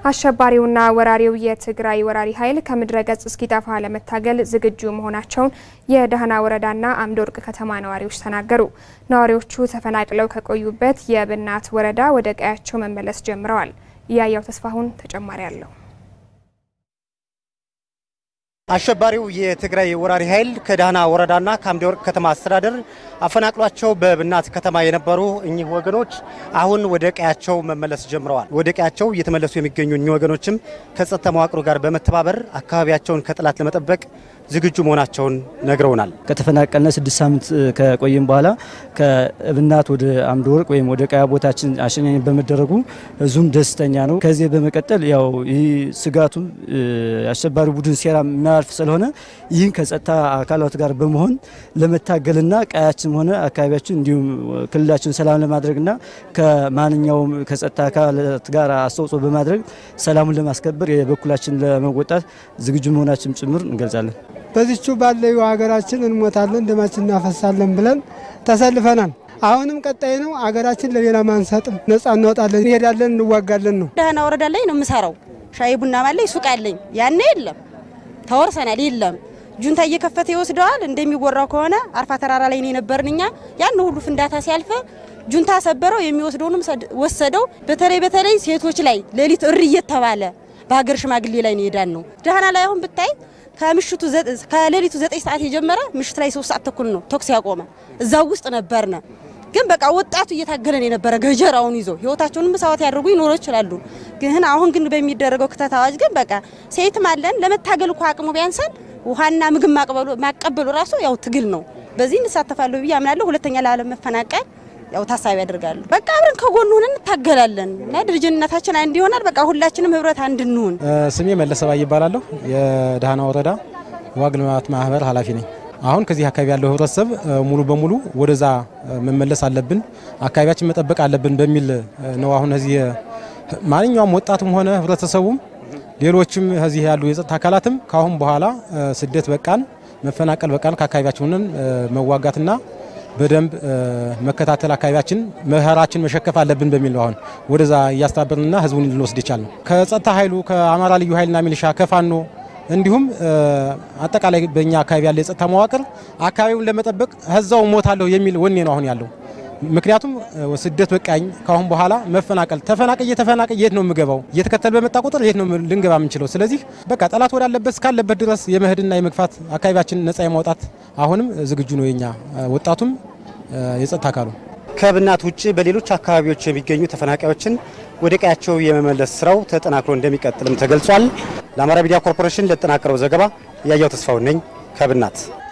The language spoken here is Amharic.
አሸባሪውና ወራሪው የትግራይ ወራሪ ኃይል ከምድረ ገጽ እስኪጠፋ ለመታገል ዝግጁ መሆናቸውን የደህና ወረዳና አምደ ወርቅ ከተማ ነዋሪዎች ተናገሩ። ነዋሪዎቹ ተፈናቅለው ከቆዩበት የብናት ወረዳ ወደ ቀያቸው መመለስ ጀምረዋል። እያያው ተስፋሁን ተጨማሪ አለው። አሸባሪው የትግራይ ወራሪ ኃይል ከዳህና ወረዳና ከአምደ ወርቅ ከተማ አስተዳደር አፈናቅሏቸው በብናት ከተማ የነበሩ እኚህ ወገኖች አሁን ወደ ቀያቸው መመለስ ጀምረዋል። ወደ ቀያቸው እየተመለሱ የሚገኙ እኚህ ወገኖችም ከጸጥታ መዋቅሩ ጋር በመተባበር አካባቢያቸውን ከጠላት ለመጠበቅ ዝግጁ መሆናቸውን ነግረውናል። ከተፈናቀልነ ስድስት ሳምንት ከቆይም በኋላ ከእብናት ወደ አምደ ወርቅ ወይም ወደ ቀያ ቦታችን አሸኛኝ በመደረጉ ህዝቡም ደስተኛ ነው። ከዚህ በመቀጠል ያው ይህ ስጋቱም አሸባሪ ቡድን ሴራ የሚያልፍ ስለሆነ ይህን ከጸጥታ አካላት ጋር በመሆን ለመታገልና ቀያችን ሆነ አካባቢያችን እንዲሁም ክልላችን ሰላም ለማድረግና ከማንኛውም ከጸጥታ አካላት ጋር አስተዋጽኦ በማድረግ ሰላሙን ለማስከበር የበኩላችን ለመወጣት ዝግጁ መሆናችን ጭምር እንገልጻለን። በዚቹ ባለው ሀገራችን እንሞታለን፣ ደማችን እናፈሳለን ብለን ተሰልፈናል። አሁንም ቀጣይ ነው። አገራችን ለሌላ ማንሰጥም፣ ነጻ እናወጣለን፣ እንሄዳለን፣ እንዋጋለን ነው። ደህና ወረዳ ላይ ነው የምሰራው። ሻይ ቡና ማለኝ ሱቅ አለኝ። ያኔ የለም ተወርሰናል፣ የለም ጁንታ እየከፈተ ይወስደዋል። እንደሚወራው ከሆነ አርፋ ተራራ ላይ ነው የነበርን እኛ። ያን ሁሉ ፍንዳታ ሲያልፍ ጁንታ ሰበረው፣ የሚወስደውንም ወሰደው። በተለይ በተለይ ሴቶች ላይ ሌሊት እሪ እየተባለ በሀገር ሽማግሌ ላይ ነው የዳን ነው። ደህና ላይ አሁን ብታይ ከምሽቱ ከሌሊቱ ዘጠኝ ሰዓት የጀመረ ምሽት ላይ ሶስት ሰዓት ተኩል ነው ተኩስ ያቆመ። እዛው ውስጥ ነበርነ። ግን በቃ ወጣቱ እየታገለን የነበረ ገጀራውን ይዞ ህይወታቸውን መስዋዕት ያደርጉ ይኖሩ ይችላሉ። ግን አሁን ግን በሚደረገው ክተት አዋጅ ግን በቃ ሴትም አለን ለመታገል እኮ አቅሙ ቢያንሰን ውሃና ምግብ ማቀበሉ ራሱ ያው ትግል ነው። በዚህ እንሳተፋለሁ ብዬ አምናለሁ። ሁለተኛ ለዓለም መፈናቀል ያው ታሳቢ ያደርጋሉ። በቃ አብረን ከጎን ሆነን እንታገላለን እና ድርጅትነታችን አንድ ይሆናል። በቃ ሁላችንም ህብረት አንድ እንሁን። ስሜ መለሰ ባይ ይባላለሁ። የደህና ወረዳ ዋግ ልማት ማህበር ኃላፊ ነኝ። አሁን ከዚህ አካባቢ ያለው ህብረተሰብ ሙሉ በሙሉ ወደዛ መመለስ አለብን፣ አካባቢያችን መጠበቅ አለብን በሚል ነው። አሁን እዚህ ማንኛውም ወጣቱም ሆነ ህብረተሰቡም ሌሎችም እዚህ ያሉ የጸጥታ አካላትም ከአሁን በኋላ ስደት በቃን፣ መፈናቀል በቃን፣ ከአካባቢያችንን መዋጋትና በደንብ መከታተል አካባቢያችን መኸራችን መሸከፍ አለብን በሚል ነው አሁን ወደዛ እያስተባበርንና ህዝቡን ልንወስድ ይቻል ነው። ከጸጥታ ኃይሉ ከአማራ ልዩ ኃይልና ሚሊሻ ከፋኖ እንዲሁም አጠቃላይ በእኛ አካባቢ ያለ የጸጥታ መዋቅር አካባቢውን ለመጠበቅ ህዛው ሞታለሁ የሚል ወኔ ነው አሁን ያለው። ምክንያቱም ስደት በቃኝ፣ ካሁን በኋላ መፈናቀል ተፈናቀል እየተፈናቀል የት ነው የምገባው? እየተከተል በመጣ ቁጥር የት ነው ልንገባ የምንችለው? ስለዚህ በቃ ጠላት ወዳለበት እስካለበት ድረስ የመሄድና የመግፋት አካባቢያችን ነጻ የማውጣት አሁንም ዝግጁ ነው የኛ ወጣቱም የጸጥታ አካሉ። ከብናት ውጭ በሌሎች አካባቢዎች የሚገኙ ተፈናቃዮችን ወደ ቀያቸው የመመለስ ስራው ተጠናክሮ እንደሚቀጥልም ተገልጿል። ለአማራ ሚዲያ ኮርፖሬሽን ለተጠናቀረው ዘገባ እያያው ተስፋውን ነኝ ከብናት